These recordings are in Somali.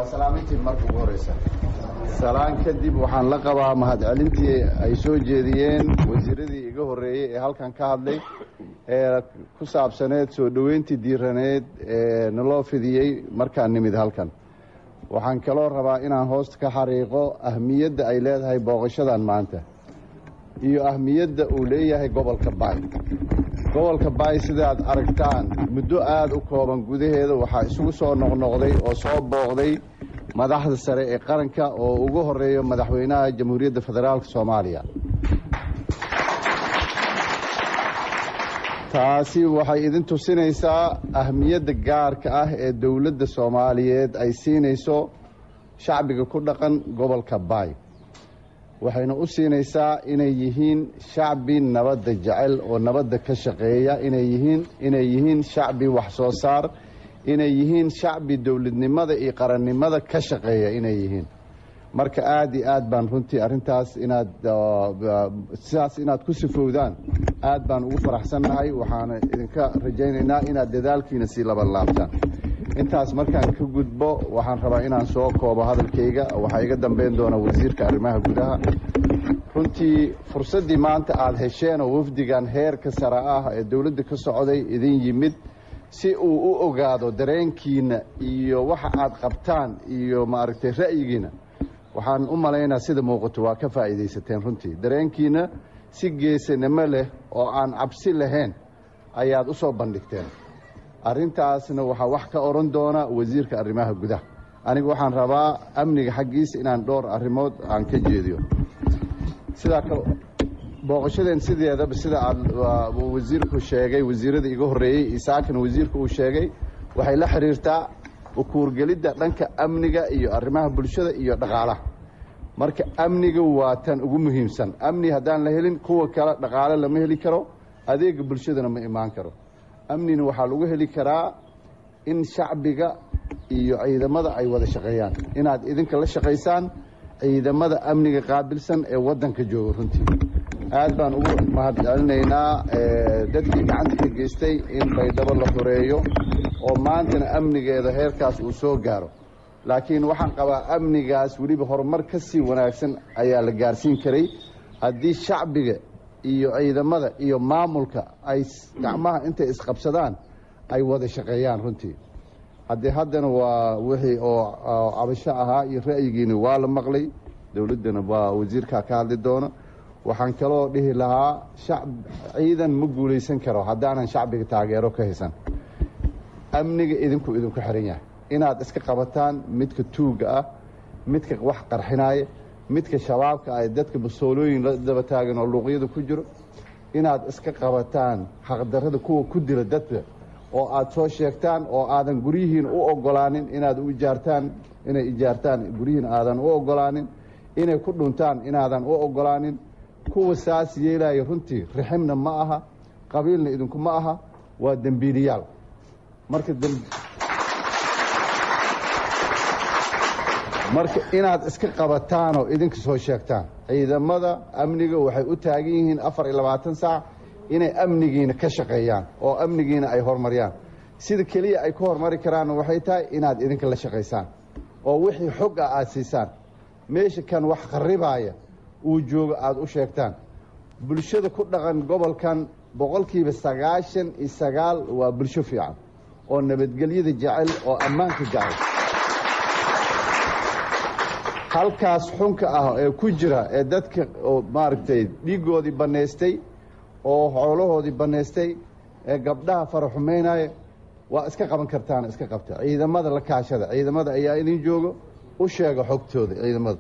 waa salaamintii marka ugu horeysa salaan kadib waxaan la qabaa mahadcelintii ay soo jeediyeen wasiiradii iga horreeyey ee halkan ka hadlay ee ku saabsaneed soo dhoweyntii diiraneed ee naloo fidiyey markaan nimid halkan waxaan kaloo rabaa inaan hoosta ka xariiqo ahmiyadda ay leedahay booqashadan maanta iyo ahmiyadda uu leeyahay gobolka baay gobolka baay sidaad aragtaan muddo aada u kooban gudaheeda waxaa isugu soo noqnoqday oo soo booqday madaxda sare ee qaranka oo ugu horeeyo madaxweynaha jamhuuriyadda federaalk soomaaliya taasi waxay idin tusinaysaa ahmiyadda gaarka ah ee dowladda soomaaliyeed ay siinayso shacbiga ku dhaqan gobolka baay waxayna u siinaysaa inay yihiin shacbi nabadda jecel oo nabadda ka shaqeeya inay yihiin inay yihiin shacbi wax soo saar inay yihiin shacbi dowladnimada iyo qarannimada ka shaqeeya inay yihiin marka aada iyo aad baan runtii arrintaas inaad sidaas inaad ku sifowdaan aad baan ugu faraxsannahay waxaana idinka rajaynaynaa inaad dadaalkiina sii laban laabtaan intaas markaan ka gudbo waxaan rabaa inaan soo koobo hadalkayga waxaa iga dambeyn doona wasiirka arrimaha gudaha runtii fursaddii maanta aada hesheen oo wafdigan heerka sare ah ee dowladda ka socday idin yimid si uu u ogaado dareenkiina iyo waxa aad qabtaan iyo maaragtay ra'yigiina waxaan u malaynaa sida muuqato waa ka faa'iidaysateen runtii dareenkiina si geesanimo leh oo aan cabsi lahayn ayaad u soo bandhigteen arrintaasna waxaa wax ka oran doona wasiirka arrimaha gudaha aniga waxaan rabaa amniga xaggiisa inaan dhowr arrimood aan ka jeediyo sidaa kale booqashadeen sideedaba sida aad wasiirku sheegay wasiirada iga horreeyey isaakana wasiirku uu sheegay waxay la xiriirtaa ukuurgelidda dhanka amniga iyo arrimaha bulshada iyo dhaqaalaha marka amniga waa tan ugu muhiimsan amni haddaan la helin kuwa kale dhaqaale lama heli karo adeega bulshadana ma imaan karo amnina waxaa lagu heli karaa in shacbiga iyo ciidamada ay wada shaqeeyaan inaad idinka la shaqaysaan ciidamada amniga qaabilsan ee waddanka jooga runtii aad baan ugu mahadcelinaynaa dadkii gacanta ka geystay in baydhabo la xoreeyo oo maantana amnigeeda heerkaas uu soo gaaro laakiin waxaan qabaa amnigaas weliba horumar ka sii wanaagsan ayaa la gaarsiin karay haddii shacbiga iyo ciidamada iyo maamulka ay gacmaha intay isqabsadaan ay wada shaqeeyaan runtii haddii haddana waa wixii oo cabasho ahaa iyo ra'yigiina waa la maqlay dowladdana waa wasiirkaa ka hadli doona waxaan kaloo dhihi lahaa shacb ciidan ma guulaysan karo haddaanan shacbiga taageero ka haysan amniga idinku idinku xiran yahay inaad iska qabataan midka tuugga ah midka wax qarxinaaya midka shabaabka ah dadka basoolooyin la daba taagan oo luuqyada ku jiro inaad iska qabataan xaqdarrada kuwa ku dila dadka oo aad soo sheegtaan oo aadan guryihiin u ogolaanin inaad u ijaartaan inay ijaartaan guryihiin aadan u ogolaanin inay ku dhuntaan inaadan u ogolaanin kuwa saas yeelaya runtii riximna ma aha qabiilna idinku ma aha waa dembiiliyaal marka marka inaad iska qabataan oo idinka soo sheegtaan ciidamada amniga waxay u taagan yihiin afar iyo labaatan saac inay amnigiina ka shaqeeyaan oo amnigiina ay horumariyaan sida keliya ay ku horumari karaanna waxay tahay inaad idinka la shaqaysaan oo wixii xog ah aada siisaan meesha kan wax qarribaaya uu joogo aada u sheegtaan bulshada ku dhaqan gobolkan boqolkiiba sagaashan iyo sagaal waa bulsho fiican oo nabadgelyada jecel oo ammaanka jecel halkaas xunka ah ee ku jira ee dadka oo maaragtay dhiiggoodii bannaystay oo xoolahoodii bannaystay ee gabdhaha faraxumaynaya waa iska qaban kartaana iska qabta ciidamada la kaashada ciidamada ayaa idin joogo u sheega xogtooda ciidamada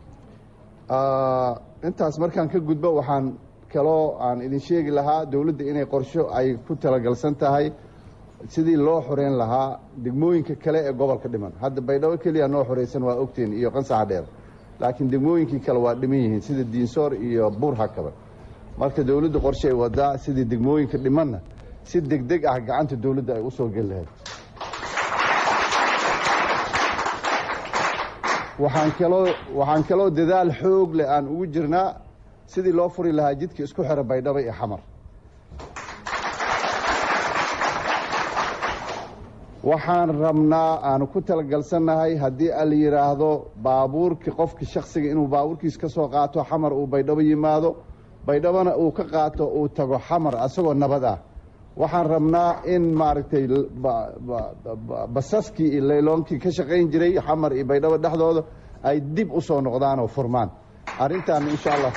intaas markaan ka gudbo waxaan kaloo aan idin sheegi lahaa dowladda inay qorsho ay ku talagalsan tahay sidii loo xoreyn lahaa degmooyinka kale ee gobolka dhiman hadda baydhabo keliya noo xoreysan waa ogtiin iyo qansaxa dheer laakiin degmooyinkii kale waa dhiman yihiin sida diinsoor iyo buur hakaba marka dowladda qorshe ay wadaa sidii degmooyinka dhimanna si degdeg ah gacanta dowladda ay u soo geli lahayd waxaan kaloo waxaan kaloo dadaal xoog leh aan ugu jirnaa sidii loo furi lahaa jidka isku xira baydhabo iyo xamar waxaan rabnaa aanu ku talagalsannahay haddii ala yidhaahdo baabuurkii qofki shaksiga inuu baabuurkiis ka soo qaato xamar uu baydhabo yimaado baydhabona uu ka qaato uu tago xamar asagoo nabad ah waxaan rabnaa in maaragtay basaskii iyo layloonkii ka shaqayn jiray xamar iyo baydhabo dhexdooda ay dib u soo noqdaan oo furmaan arrintaan insha allah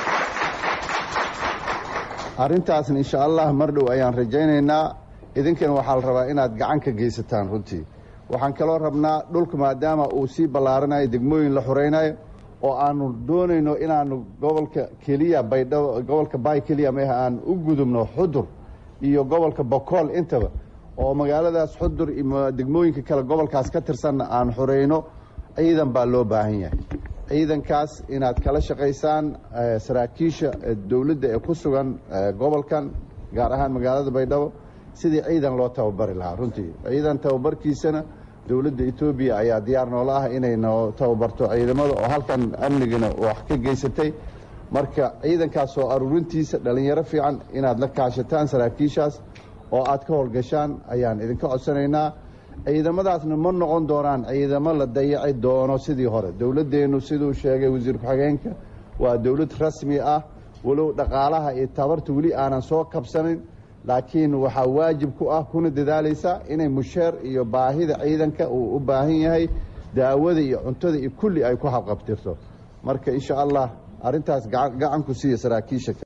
arrintaasna insha allah mar dhow ayaan rajaynaynaa idinkana waxaa la rabaa inaad gacan ka geysataan runtii waxaan kaloo rabnaa dhulka maadaama uu sii ballaaranayo degmooyin la xoreynayo oo aanu doonayno inaanu gobolka keliya baydhabo gobolka baay keliya meha aan u gudubno xudur iyo gobolka bokool intaba oo magaaladaas xudur iyo degmooyinka kale gobolkaas ka tirsanna aan xoreyno ciidan baa loo baahan yahay ciidankaas inaad kala shaqaysaan saraakiisha dowladda ee ku sugan gobolkan gaar ahaan magaalada baydhabo sidii ciidan loo tababari lahaa runtii ciidan tababarkiisana dowladda etoobiya ayaa diyaar noola ah inay noo tababarto ciidamada oo halkan amnigana wax ka geysatay marka ciidankaas soo aruurintiisa dhalinyaro fiican inaad la kaashataan saraakiishaas oo aad ka howlgashaan ayaan idinka codsanaynaa ciidamadaasna ma noqon doonaan ciidamo la dayaci doono sidii hore dowladdeennu siduu sheegay wasiir ku-xigeenka waa dowlad rasmi ah walow dhaqaalaha iyo tabarta weli aanan soo kabsanin laakiin waxaa waajib ku ah kuna dadaalaysa inay musheer iyo baahida ciidanka uu u baahan yahay daawada iyo cuntada iyo kulli ay ku habqabtirto marka insha allah arrintaas gacan ku siiya saraakiisha